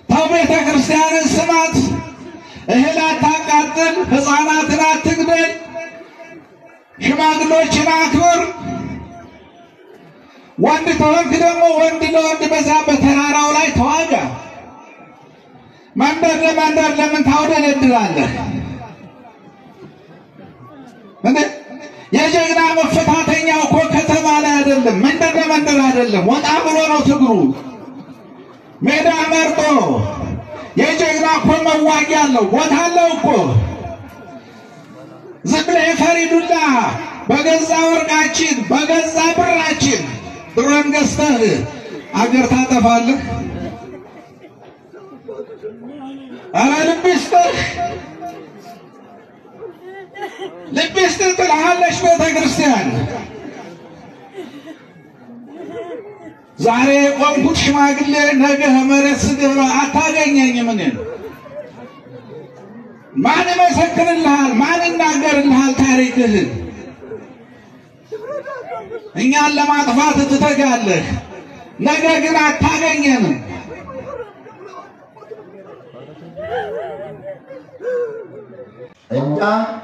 ተው ቤተ ክርስቲያንን ስማት፣ እህል አታቃጥል፣ ሕፃናትን አትግደል፣ ሽማግሎችን አክብር። ወንድ ከሆንክ ደግሞ ወንድ ለወንድ በዛ በተራራው ላይ ተዋጋ። መንደር ለመንደር ለምን ታውደለድላለህ? እንዴ የጀግና መፈታተኛው እኮ ከተማ ላይ አይደለም፣ መንደር ለመንደር አይደለም፣ ወጣ ብሎ ነው ትግሩ። ሜዳ መርጦ ነው። የጀግና እኮ መዋጊያ አለው፣ ቦታ አለው እኮ። ዝም ብለህ የፈሪ ዱላ በገዛ ወርቃችን በገዛ ብራችን ድሮን ገዝተህ አገር ታጠፋለህ። ኧረ ልብ ይስጥህ ልብ ይስጥህ ትልሃለች ቤተ ክርስቲያን። ዛሬ የቆምኩት ሽማግሌ ነገ መሬት ስገባ አታገኘኝም። እኔን ማን ይመሰክርልሃል? ማን ይናገርልሃል ታሪክህን? እኛን ለማጥፋት ትተጋለህ፣ ነገ ግን አታገኘንም። እኛ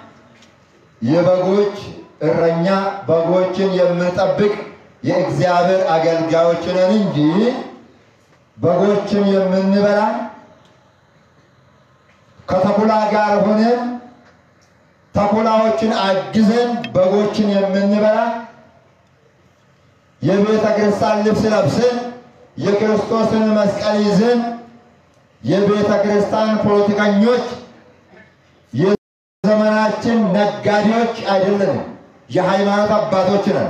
የበጎች እረኛ በጎችን የምንጠብቅ የእግዚአብሔር አገልጋዮች ነን እንጂ በጎችን የምንበላ ከተኩላ ጋር ሆነን ተኩላዎችን አግዘን በጎችን የምንበላ የቤተ ክርስቲያን ልብስ ለብሰን የክርስቶስን መስቀል ይዘን የቤተ ክርስቲያን ፖለቲከኞች የዘመናችን ነጋዴዎች አይደለንም፣ የሃይማኖት አባቶች ነን።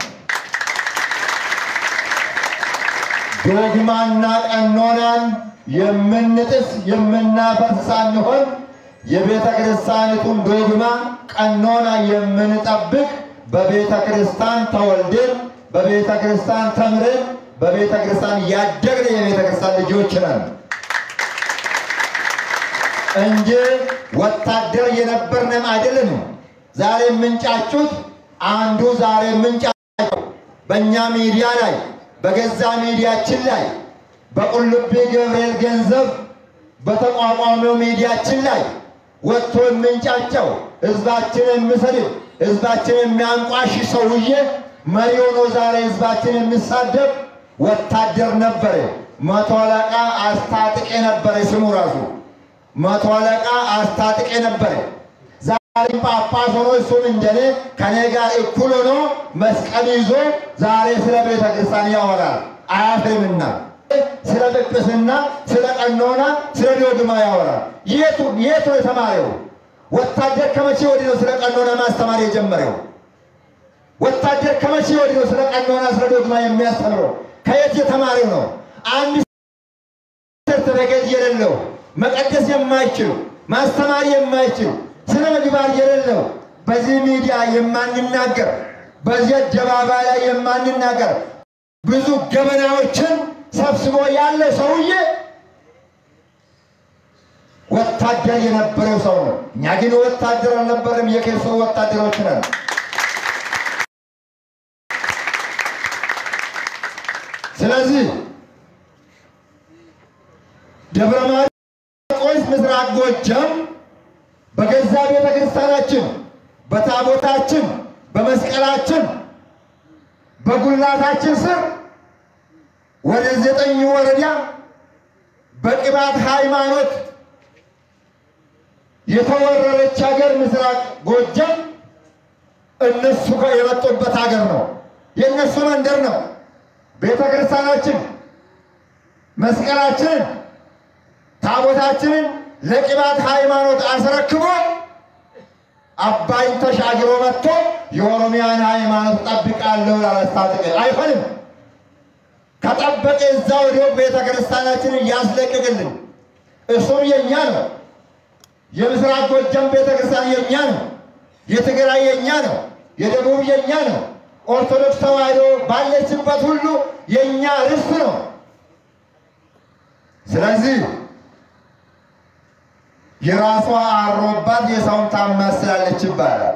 ዶግማና ቀኖናን የምንጥስ የምናፈርስ ሳንሆን የቤተ ክርስቲያኒቱን ዶግማ ቀኖና የምንጠብቅ በቤተ ክርስቲያን ተወልደን በቤተ ክርስቲያን ተምረን በቤተ ክርስቲያን ያደግን የቤተ ክርስቲያን ልጆች ነን እንጂ ወታደር የነበርንም አይደለንም። ዛሬ የምንጫጩት አንዱ ዛሬ የምንጫጩት በእኛ ሚዲያ ላይ በገዛ ሚዲያችን ላይ በቁልቢ ገብርኤል ገንዘብ በተቋቋመው ሚዲያችን ላይ ወጥቶ የምንጫጨው ህዝባችን የሚሰድብ ህዝባችን የሚያንቋሽ ሰውዬ መሪ ሆኖ ዛሬ ህዝባችን የሚሳደብ ወታደር ነበረ። መቶ አለቃ አስታጥቄ ነበረ ስሙ ራሱ መቶ አለቃ አስታጥቄ ነበረ። ዛሬ ጳጳስ ሆኖ እሱም እንደኔ ከኔ ጋር እኩል ሆኖ መስቀል ይዞ ዛሬ ስለ ቤተ ክርስቲያን ያወራል። አያፍርምና ስለ ጵጵስና፣ ስለ ቀኖና፣ ስለ ዶግማ ያወራል። የቱ የቱ የተማረው ወታደር ከመቼ ወዲህ ነው ስለ ቀኖና ማስተማር የጀመረው? ወታደር ከመቼ ወዲህ ነው ስለ ቀኖና፣ ስለ ዶግማ የሚያስተምረው? ከየት የተማረው ነው? አንድ ሰርተፊኬት የሌለው መቀደስ የማይችል ማስተማር የማይችል ስነ ምግባር የሌለው በዚህ ሚዲያ የማንናገር በዚህ አደባባይ ላይ የማንናገር ብዙ ገበናዎችን ሰብስቦ ያለ ሰውዬ ወታደር የነበረው ሰው ነው። እኛ ግን ወታደር አልነበረም፣ የክርስቶስ ወታደሮች ነን። ስለዚህ ደብረ ማርቆስ ምስራቅ ጎጃም በገዛ ቤተ ክርስቲያናችን በታቦታችን በመስቀላችን በጉልላታችን ስር ወደ ዘጠኝ ወረዳ በቅባት ሃይማኖት የተወረረች ሀገር ምስራቅ ጎጃም እነሱ ጋር የመጡበት ሀገር ነው። የእነሱ መንደር ነው። ቤተ ክርስቲያናችን መስቀላችንን ታቦታችንን ለቅባት ሃይማኖት አስረክቦ አባይን ተሻግሮ መጥቶ የኦሮሚያን ሃይማኖት ጠብቃለሁ ላላስታጥቅ አይሆንም። ከጠበቀ እዛ ወዲሁ ቤተ ክርስቲያናችንን ያስለቅቅልን። እሱም የእኛ ነው። የምስራቅ ጎጃም ቤተ ክርስቲያን የእኛ ነው። የትግራይ የእኛ ነው። የደቡብ የእኛ ነው። ኦርቶዶክስ ተዋሕዶ ባለችበት ሁሉ የእኛ ርስት ነው። ስለዚህ የራሷ አሮባት የሰውን ታማስላለች ይባላል።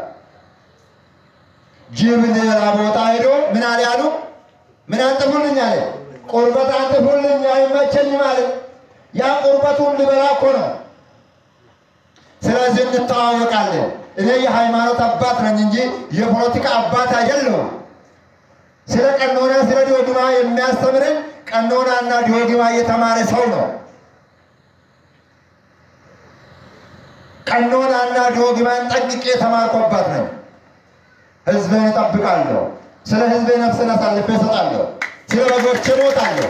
ጅብ ሌላ ቦታ ሄዶ ምን አለ ያሉ ምን አንጥፉልኝ አለ። ቁርበት አንጥፉልኝ አይመቸኝም አለ። ያ ቁርበቱን ልበላ እኮ ነው። ስለዚህ እንተዋወቃለን። እኔ የሃይማኖት አባት ነኝ እንጂ የፖለቲካ አባት አይደለሁም። ስለ ቀኖና ስለ ዲዮግማ የሚያስተምርን ቀኖናና ዲዮግማ የተማረ ሰው ነው። ቀኖናና ዲዮግማን ጠንቅቄ የተማርኩባት ነኝ። ሕዝብን እጠብቃለሁ። ስለ ሕዝቤ ነፍስን አሳልፌ እሰጣለሁ። ስለ በጎቼ እሞታለሁ።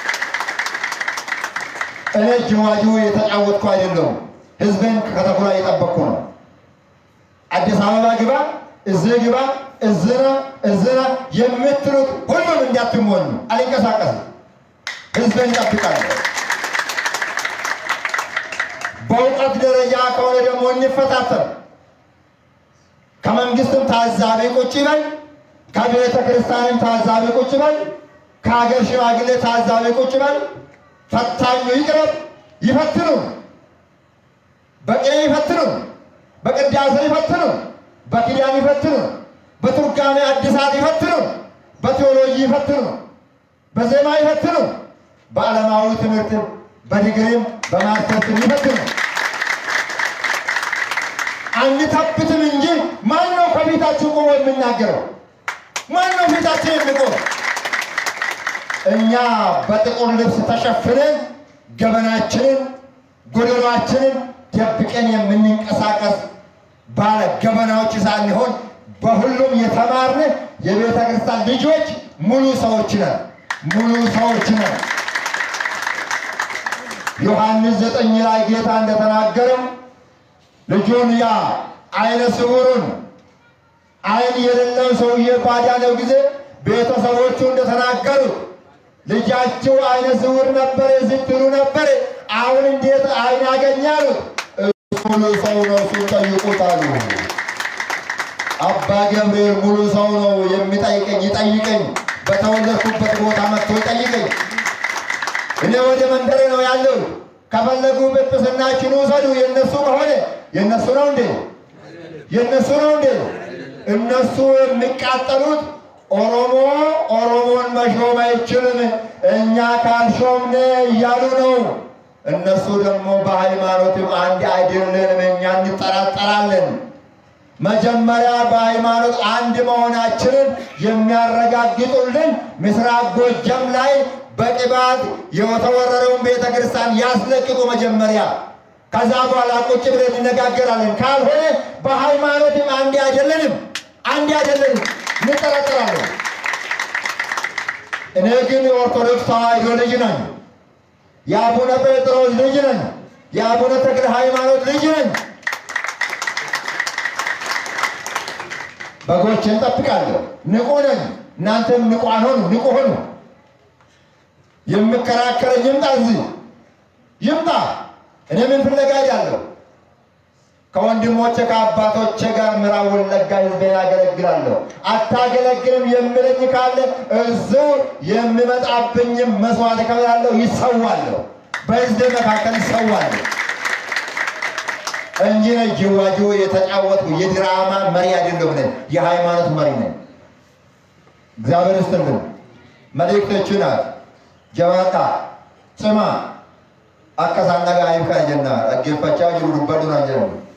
እኔ ጅዋጅው የተጫወትኩ አይደለሁም። ሕዝብን ከተኩላ እየጠበቅኩ ነው። አዲስ አበባ ግባ፣ እዚህ ግባ፣ እዝና እዝና የምትሉት ሁሉም እንዳትሞኙ። አልንቀሳቀስም። ሕዝብን እጠብቃለሁ። በእውቀት ደረጃ ከሆነ ደግሞ እንፈታተን። ከመንግስትም ታዛቢ ቁጭ በል፣ ከቤተ ክርስቲያንም ታዛቢ ቁጭ በል፣ ከሀገር ሽማግሌ ታዛቢ ቁጭ በል። ፈታኙ ይቅረብ፣ ይፈትኑ፣ በቅኔ ይፈትኑ፣ በቅዳሴ ይፈትኑ፣ በኪዳን ይፈትኑ፣ በትርጓሜ አዲሳት ይፈትኑ፣ በቴዎሎጂ ይፈትኑ፣ በዜማ ይፈትኑ፣ በዓለማዊ ትምህርት በዲግሪም በማስተርስም ይፈትኑ። አንተብትም እንጂ ማን ነው ከፊታችሁ ቆሞ የሚናገረው? ማን ነው ፊታችን የሚቆም? እኛ በጥቁር ልብስ ተሸፍነን ገበናችንን ጎደሏችንን ደብቀን የምንንቀሳቀስ ባለ ገበናዎች ሳንሆን በሁሉም የተማርን የቤተ ክርስቲያን ልጆች ሙሉ ሰዎች ነን። ሙሉ ሰዎች ነን። ዮሐንስ ዘጠኝ ላይ ጌታ እንደተናገረው ልጁን ያ አይነ ስውሩን አይን የሌለው ሰውዬ ባዳነው ጊዜ ቤተሰቦቹ እንደተናገሩት ልጃችሁ አይነ ስውር ነበረ ስትሉ ነበር፣ አሁን እንዴት አይን ያገኛሉት? እሱ ሙሉ ሰው ነው፣ እሱን ጠይቁት አሉ። አባ ገብርኤል ሙሉ ሰው ነው፣ የሚጠይቀኝ ይጠይቀኝ፣ በተወለድኩበት ቦታ መጥቶ ይጠይቀኝ። እኔ ወደ መንደሬ ነው ያለው። ከፈለጉ ጵጵስናችን ውሰዱ። የእነሱ ከሆነ የእነሱ ነው እንዴ? የእነሱ ነው እንዴ? እነሱ የሚቃጠሉት ኦሮሞ ኦሮሞን መሾም አይችልም እኛ ካልሾምነ እያሉ ነው። እነሱ ደግሞ በሃይማኖትም አንድ አይደለንም፣ እኛ እንጠራጠራለን። መጀመሪያ በሃይማኖት አንድ መሆናችንን የሚያረጋግጡልን ምስራቅ ጎጃም ላይ በቅባት የተወረረውን ቤተ ክርስቲያን ያስለቅቁ መጀመሪያ። ከዛ በኋላ ቁጭ ብለን እንነጋገራለን። ካልሆነ በሃይማኖትም አንድ አይደለንም፣ አንድ አይደለንም፣ እንጠራጠራለን። እኔ ግን የኦርቶዶክስ ተዋሕዶ ልጅ ነኝ። የአቡነ ጴጥሮስ ልጅ ነኝ። የአቡነ ተክለ ሃይማኖት ልጅ ነኝ። በጎችን እጠብቃለሁ። ንቁ ነኝ። እናንተም ንቁዓን ሆኑ፣ ንቁ ሆኑ። የምከራከረኝ ይምጣ፣ እዚህ ይምጣ። እኔ ምን ፍለጋ ሄዳለሁ? ከወንድሞቼ ከአባቶቼ ጋር ምዕራብ ወለጋ ሕዝቤን አገለግላለሁ። አታገለግልም የሚለኝ ካለ እዚሁ የሚመጣብኝም መስዋዕት እከፍላለሁ፣ ይሰዋለሁ። በሕዝቤ መካከል ይሰዋለሁ እንጂ ነ ጅዋጅዌ የተጫወትኩ የድራማ መሪ አይደለሁም። ነኝ የሃይማኖት መሪ ነኝ። እግዚአብሔር ይስጥልን። መልእክቶቹ ናት ጀባታ ጽማ akka isaan dhaga'aniif kana jenna dhaggeeffachaa jiru dubbadhu naan jedhamu